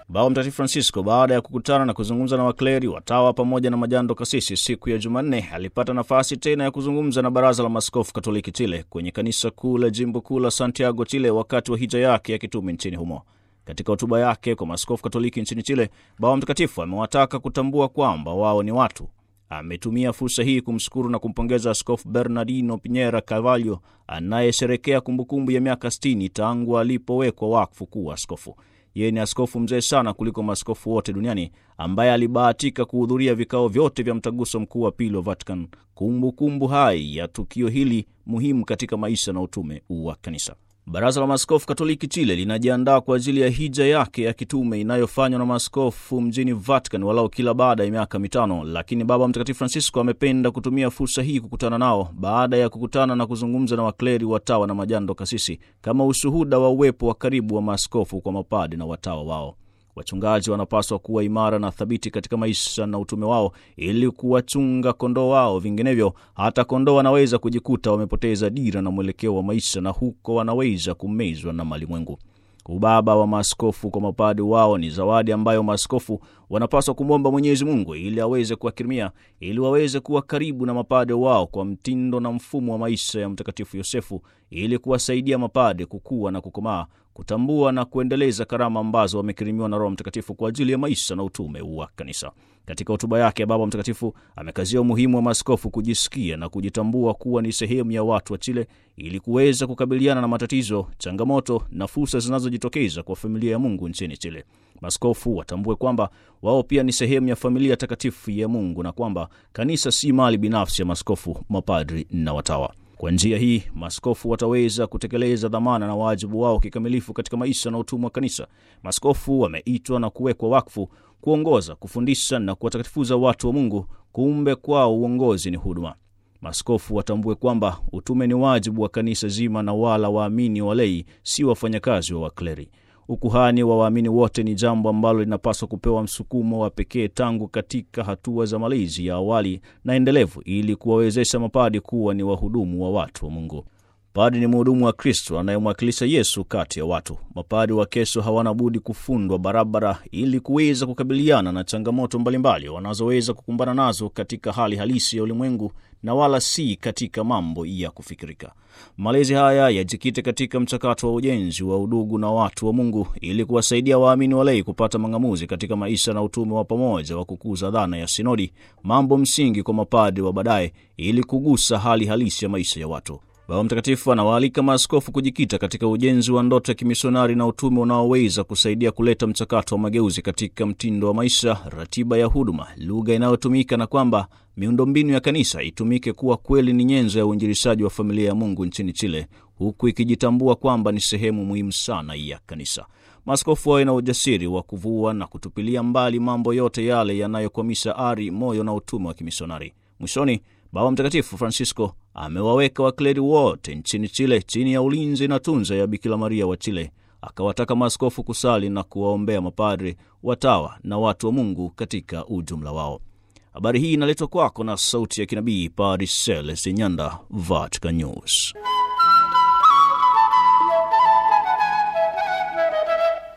Baba Mtakatifu Francisco, baada ya kukutana na kuzungumza na wakleri, watawa pamoja na majando kasisi siku ya Jumanne, alipata nafasi tena ya kuzungumza na Baraza la Maaskofu Katoliki Chile kwenye kanisa kuu la jimbo kuu la Santiago, Chile, wakati wa hija yake ya kitume nchini humo. Katika hotuba yake kwa maaskofu Katoliki nchini Chile, Baba Mtakatifu amewataka kutambua kwamba wao ni watu. Ametumia fursa hii kumshukuru na kumpongeza Askofu Bernardino Pinera Carvalho anayesherekea kumbukumbu ya miaka 60 tangu alipowekwa wakfu kuwa askofu. Yeye ni askofu mzee sana kuliko maaskofu wote duniani ambaye alibahatika kuhudhuria vikao vyote vya mtaguso mkuu wa pili wa Vatican, kumbukumbu hai ya tukio hili muhimu katika maisha na utume wa kanisa. Baraza la Maaskofu Katoliki Chile linajiandaa kwa ajili ya hija yake ya kitume inayofanywa na maaskofu mjini Vatican walau kila baada ya miaka mitano, lakini Baba Mtakatifu Francisco amependa kutumia fursa hii kukutana nao baada ya kukutana na kuzungumza na wakleri, watawa na majando kasisi kama ushuhuda wa uwepo wa karibu wa maaskofu kwa mapadi na watawa wao. Wachungaji wanapaswa kuwa imara na thabiti katika maisha na utume wao ili kuwachunga kondoo wao, vinginevyo hata kondoo wanaweza kujikuta wamepoteza dira na mwelekeo wa maisha, na huko wanaweza kumezwa na malimwengu. Ubaba wa maaskofu kwa mapadi wao ni zawadi ambayo maaskofu wanapaswa kumwomba Mwenyezi Mungu ili aweze kuwakirimia, ili waweze kuwa karibu na mapade wao kwa mtindo na mfumo wa maisha ya Mtakatifu Yosefu, ili kuwasaidia mapade kukua na kukomaa, kutambua na kuendeleza karama ambazo wamekirimiwa na Roho Mtakatifu kwa ajili ya maisha na utume wa kanisa. Katika hotuba yake, Baba Mtakatifu amekazia umuhimu wa maaskofu kujisikia na kujitambua kuwa ni sehemu ya watu wa Chile ili kuweza kukabiliana na matatizo, changamoto na fursa zinazojitokeza kwa familia ya Mungu nchini Chile. Maaskofu watambue kwamba wao pia ni sehemu ya familia takatifu ya Mungu na kwamba kanisa si mali binafsi ya maaskofu, mapadri na watawa. Kwa njia hii maaskofu wataweza kutekeleza dhamana na wajibu wao kikamilifu katika maisha na utumwa wa kanisa. Maaskofu wameitwa na kuwekwa wakfu kuongoza, kufundisha na kuwatakatifuza watu wa Mungu. Kumbe kwao uongozi ni huduma. Maaskofu watambue kwamba utume ni wajibu wa kanisa zima, na wala waamini walei si wafanyakazi wa wakleri. Ukuhani wa waamini wote ni jambo ambalo linapaswa kupewa msukumo wa pekee tangu katika hatua za malezi ya awali na endelevu, ili kuwawezesha mapadi kuwa ni wahudumu wa watu wa Mungu. Padi ni mhudumu wa Kristo anayemwakilisha Yesu kati ya watu. Mapadi wa kesho hawana budi kufundwa barabara ili kuweza kukabiliana na changamoto mbalimbali wanazoweza kukumbana nazo katika hali halisi ya ulimwengu na wala si katika mambo ya kufikirika. Malezi haya yajikite katika mchakato wa ujenzi wa udugu na watu wa Mungu ili kuwasaidia waamini walei kupata mang'amuzi katika maisha na utume wa pamoja wa kukuza dhana ya sinodi, mambo msingi kwa mapadi wa baadaye, ili kugusa hali halisi ya maisha ya watu. Baba Mtakatifu anawaalika maaskofu kujikita katika ujenzi wa ndoto ya kimisionari na utume unaoweza kusaidia kuleta mchakato wa mageuzi katika mtindo wa maisha, ratiba ya huduma, lugha inayotumika na kwamba miundombinu ya kanisa itumike kuwa kweli ni nyenzo ya uinjilishaji wa familia ya Mungu nchini Chile, huku ikijitambua kwamba ni sehemu muhimu sana ya kanisa. Maaskofu wawe na ujasiri wa kuvua na kutupilia mbali mambo yote yale yanayokwamisha ari, moyo na utume wa kimisionari. Mwishoni, Baba Mtakatifu Francisco amewaweka wakleri wote nchini Chile chini ya ulinzi na tunza ya Bikira Maria wa Chile. Akawataka maaskofu kusali na kuwaombea mapadri, watawa na watu wa Mungu katika ujumla wao. Habari hii inaletwa kwako na sauti ya kinabii Padre Celestin Nyanda, Vatican News.